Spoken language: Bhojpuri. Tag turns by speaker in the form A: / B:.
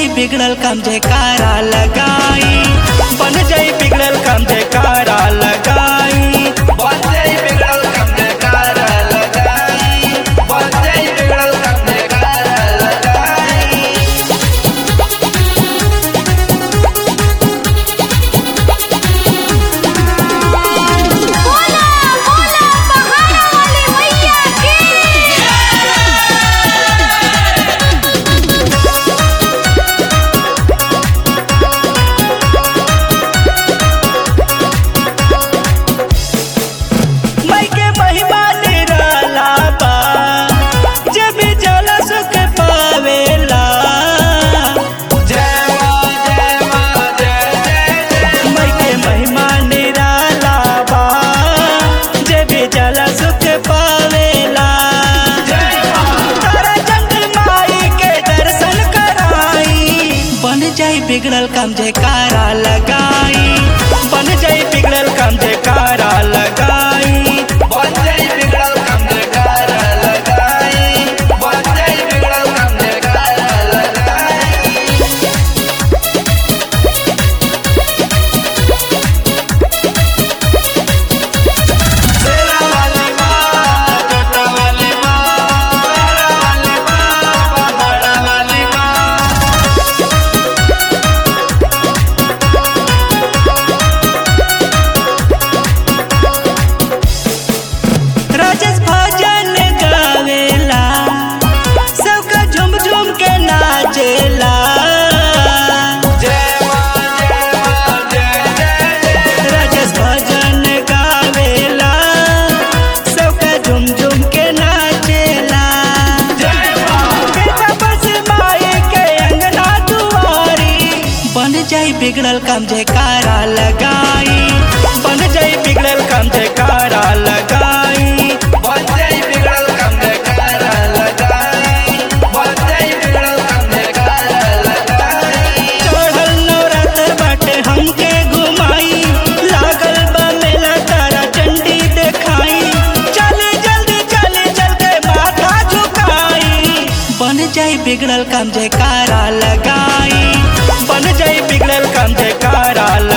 A: जाई बिगड़ल काम जयकारा लगाई बन जाई बिगड़ल काम जयकारा लगाई
B: बन जाई बिगड़ल काम जयकारा लगाई बन जाई बिगड़ल काम जयकारा लगाई
C: बोला बोला पहाड़ा वाली मैया की
A: मई के महिमा निराला बा जब भी जल सुख पावेला
B: जय मां जय मां जय जय जय
A: मई के महिमा निराला बा जब भी जल सुख पावेला तारा जंगल माई के दर्शन कराई बन जाई बिगड़ल काम जयकारा लगाई बन जाई बिगड़ल काम जयकारा लगाई
B: बन जाई बिगड़ल काम जयकारा लगाई बन जाई बिगड़ल काम जयकारा लगाई सेरा वाली मां छोटा वाली मां बड़ा वाली मां पहाड़ा वाली मां
A: राजेश भजन गावेला सबका झुम झुम के नाचेला
B: जय मां जय मां जय जय जय
A: राजेश भजन गावेला सबका झुम झुम के नाचेला
B: जय मां
A: बेटा बस माई के अंगना दुआरी बन जाई बिगड़ल काम जयकारा लगाई बन जाई बिगड़ल काम जयकारा लगाई
B: बन जाई बिगड़ल काम जयकारा लगाई बन जाई बिगड़ल काम जयकारा लगाई
A: चढ़ल नवरात्र बाटे हमके घुमाई लागल बा मेला तारा चंडी देखाई चले जल्दी चले चलते माथा झुकाई बन जाई बिगड़ल काम जयकारा लगाई बन जाई बिगड़ल काम जयकारा